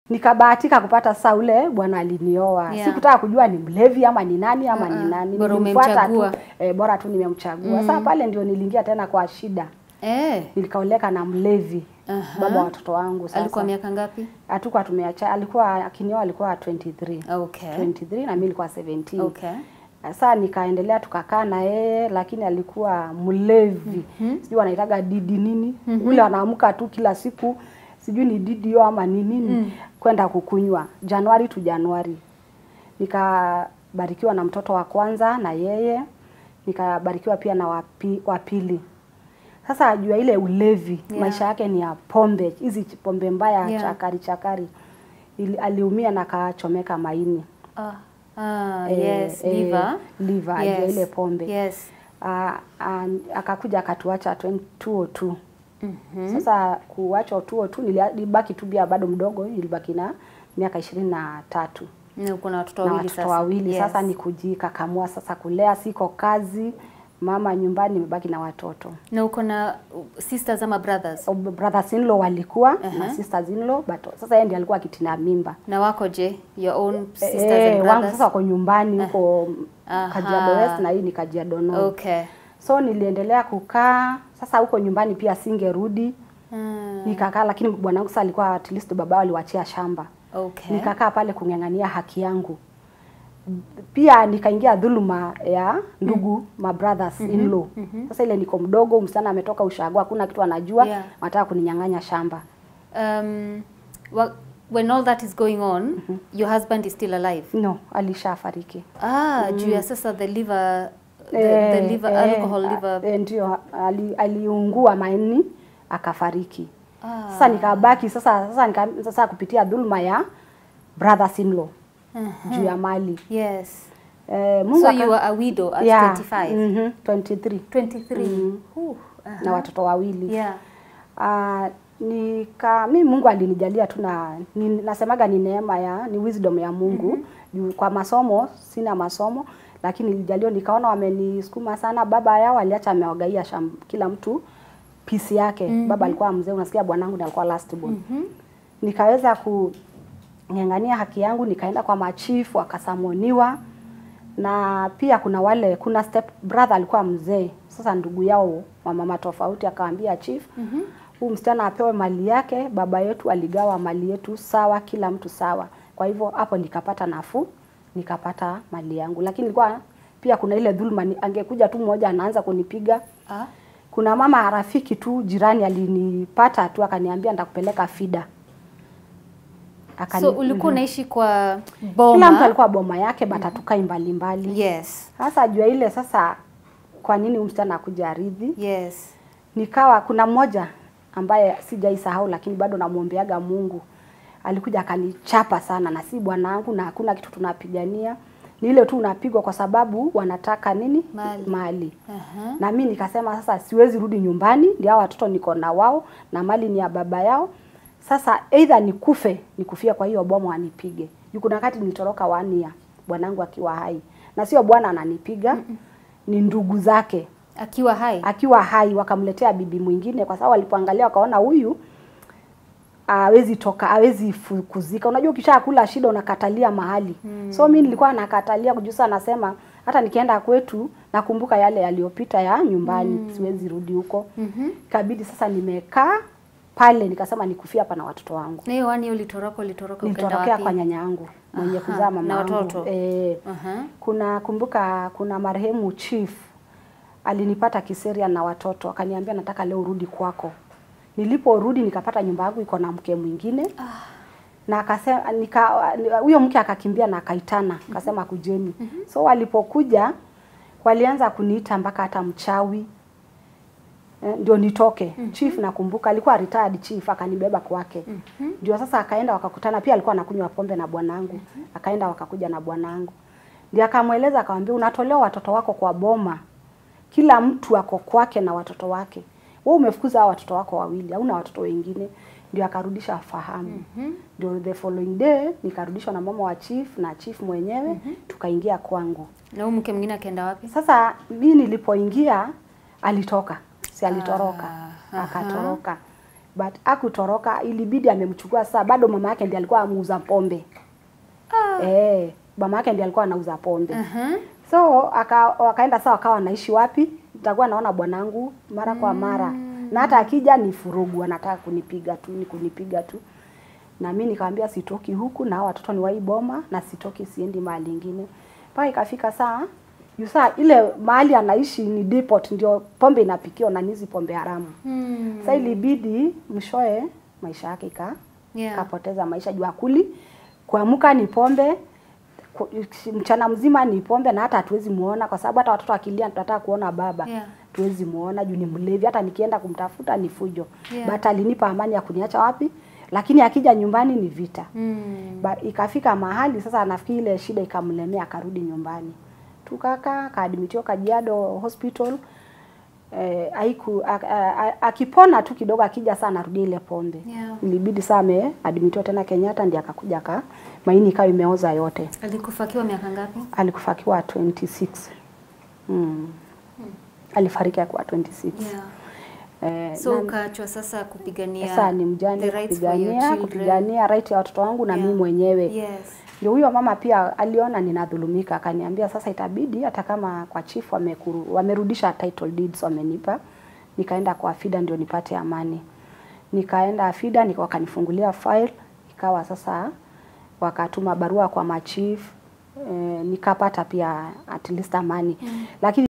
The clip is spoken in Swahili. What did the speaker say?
Nikabahatika kupata sasa ule bwana alinioa. Yeah. Sikutaka kujua ni mlevi ama ni nani ama Uh-uh. ni nani. Bora Nilimfuata umemchagua. tu, eh, bora tu nimemchagua. Sasa pale ndio niliingia tena kwa shida. Eh. Nilikaoleka na mlevi. Aha. Baba wa watoto wangu sasa. Alikuwa miaka ngapi? Hatukuwa tumeacha, alikuwa akinioa alikuwa 23. Okay. 23 na mimi nilikuwa 17. Okay. Sasa nikaendelea tukakaa na yeye lakini alikuwa mlevi. Sijui wanaitaga didi nini. Ule anaamka tu kila siku sijui ni didi hiyo ama ni nini kwenda kukunywa Januari tu Januari. Nikabarikiwa na mtoto wa kwanza na yeye. Nikabarikiwa pia na wapi, wa pili. Sasa ajua ile ulevi Yeah. maisha yake ni ya pombe, hizi pombe mbaya Yeah. chakari chakari. Ili, aliumia na akachomeka maini. Ah. Ah, Eh, yes, eh, liver. liver, yes. ajua ile pombe. Yes. Ah, ah, akakuja akatuacha 2002. Mhm. Sasa kuachwa 2002 nilia- nilibaki tu bia bado mdogo, nilibaki na miaka ishirini na tatu Na uko na watoto na wawili watoto sasa. wawili. Yes. Sasa ni kujikakamua sasa, kulea, siko kazi, mama nyumbani, nimebaki na watoto. Na uko na uh, sisters ama brothers? So, brothers in law walikuwa Aha. na sisters in law, but sasa yeye ndiye alikuwa akitina mimba. Na wako je? Your own sisters Eh, and wangu brothers? sasa wako nyumbani huko Aha. Kajiado West na hii ni Kajiado North. Okay. So niliendelea kukaa sasa huko nyumbani pia singerudi. Mm. Nikakaa lakini bwanangu sasa alikuwa at least baba aliwachia shamba. Okay. Nikakaa pale kung'ang'ania haki yangu. Pia nikaingia dhuluma ya ndugu ma brothers in law. Sasa ile niko mdogo, msichana ametoka ushago, hakuna kitu anajua, Yeah. wanataka kuninyang'anya shamba. Um, well, when all that is going on, your husband is still alive. No, alishafariki. Ah, juu ya sasa the liver the, Eh, the liver eh, alcohol ah, liver. eh, ndio ali, aliungua maini akafariki. Ah. Sasa nikabaki sasa sasa nika, sasa kupitia dhuluma ya brothers in law Mhm. juu ya mali. Yes. Eh, Mungu So aka- you were a widow at Yeah, 25. mhm, 23 23. Ooh, aha. na watoto wawili. Yeah. Ah, nika mi Mungu alinijalia tu na ni, nasemaga ni neema ya ni wisdom ya Mungu. Juu kwa masomo sina masomo lakini nilijaliwa nikaona wamenisukuma sana. Baba yao aliacha amewagaia sham, kila mtu pisi yake. Baba alikuwa mzee, unasikia bwanangu ndiye alikuwa last born. Nikaweza kung'ang'ania haki yangu, nikaenda kwa machifu wakasamoniwa na pia kuna wale kuna step brother alikuwa mzee sasa ndugu yao wa mama tofauti akaambia chief huu msichana apewe mali yake baba yetu aligawa mali yetu sawa kila mtu sawa kwa hivyo hapo nikapata nafuu nikapata mali yangu lakini ilikuwa pia kuna ile dhuluma ni- angekuja tu mmoja anaanza kunipiga Ah. kuna mama rafiki tu jirani alinipata tu akaniambia nitakupeleka fida Akani- So ulikuwa Mhm. unaishi kwa kila boma. mtu alikuwa boma yake but hatukai mbali mbali Yes. sasa jua ile sasa, kwa nini huyu msichana akuja aridhi? Yes. Nikawa kuna mmoja ambaye sijaisahau, lakini bado namwombeaga Mungu, alikuja akanichapa sana, na si bwanangu, na hakuna kitu tunapigania, ni ile tu unapigwa kwa sababu wanataka nini? Mali. Mali. Aha. Na mimi nikasema sasa siwezi rudi nyumbani, ndio hao watoto niko na wao na mali ni ya baba yao. Sasa either nikufe, nikufia kwa hiyo bomu anipige. Juu kuna wakati nilitoroka wania bwanangu akiwa hai. Na sio bwana ananipiga, ni ndugu zake Akiwa hai. akiwa hai wakamletea bibi mwingine kwa sababu walipoangalia wakaona huyu hawezi toka hawezi fukuzika. Unajua ukishakula shida unakatalia mahali. So mimi nilikuwa nakatalia kujusa nasema hata nikienda kwetu nakumbuka yale yaliyopita ya nyumbani siwezi rudi huko. Mhm. Ikabidi sasa nimekaa pale nikasema nikufia hapa na watoto wangu. Na hiyo wani ulitoroka ulitoroka ukaenda Nilitorokea wapi? kwa nyanya yangu mwenye Aha, kuzaa mama na yangu. watoto? Eh, Aha. kuna kumbuka kuna marehemu chief alinipata Kiseria na watoto akaniambia nataka leo urudi kwako. Niliporudi nikapata nyumba yangu iko na mke mwingine. Na akasema nika huyo mke akakimbia na akaitana akasema kujeni. So walipokuja walianza kuniita mpaka hata mchawi. Eh, ndio nitoke. Chief nakumbuka alikuwa retired chief akanibeba kwake. Ndio sasa akaenda wakakutana pia alikuwa anakunywa pombe na bwanangu. Akaenda wakakuja na bwanangu. Ndio akamweleza akamwambia unatolewa watoto wako kwa boma. Kila mtu ako kwake na watoto wake. Wewe umefukuza hao watoto wako wawili, hauna watoto wengine. Ndio akarudisha fahamu. Ndio the following day nikarudishwa na mama wa chief na chief mwenyewe tukaingia kwangu. Na huyu mke mwingine akaenda wapi? Sasa mimi nilipoingia alitoka, si alitoroka, Ah, aha. akatoroka. but akutoroka ilibidi amemchukua saa bado mama yake ndiye alikuwa amuuza pombe Ah. eh mama yake ndiye alikuwa anauza pombe Uh-huh. so aka, wakaenda saa wakawa wanaishi wapi nitakuwa naona bwanangu mara kwa mara na hata akija ni furugu anataka kunipiga tu ni kunipiga tu na mimi nikamwambia sitoki huku na hao watoto ni wa hii boma na sitoki siendi mahali ingine mpaka ikafika saa yu saa ile mahali anaishi ni depot ndio pombe inapikiwa na nizi pombe haramu Hmm. sasa ilibidi mshoe maisha yake ika Yeah. kapoteza maisha juu akuli kuamka ni pombe ku- mchana mzima ni pombe na hata hatuwezi muona kwa sababu hata watoto akilia tunataka kuona baba Yeah. tuwezi muona juu ni mlevi hata nikienda kumtafuta ni fujo Yeah. but alinipa amani ya kuniacha wapi lakini akija nyumbani ni vita Hmm. ba, ikafika mahali sasa nafikiri ile shida ikamlemea akarudi nyumbani tukakaa akaadmitiwa Kajiado hospital eh, aiku, a, a, a, akipona tu kidogo akija saa anarudia ile pombe Yeah. ilibidi saa ameadmitiwa tena Kenyatta ndiye akakuja ka maini ikawa imeoza yote Alikufa akiwa miaka ngapi? alikufa akiwa 26 mm. alifariki akiwa 26 Yeah. eh, So na- ukaachwa sasa kupigania sasa ni mjane the rights for your kupigania children. kupigania right ya watoto wangu na Yeah. mimi mwenyewe Yes. ndio huyo mama pia aliona ninadhulumika, akaniambia sasa itabidi hata kama kwa chief wamekuru, wamerudisha title deeds wamenipa, nikaenda kwa FIDA ndio nipate amani. Nikaenda FIDA nika wakanifungulia file, ikawa sasa wakatuma barua kwa machief eh, nikapata pia at least amani mm. lakini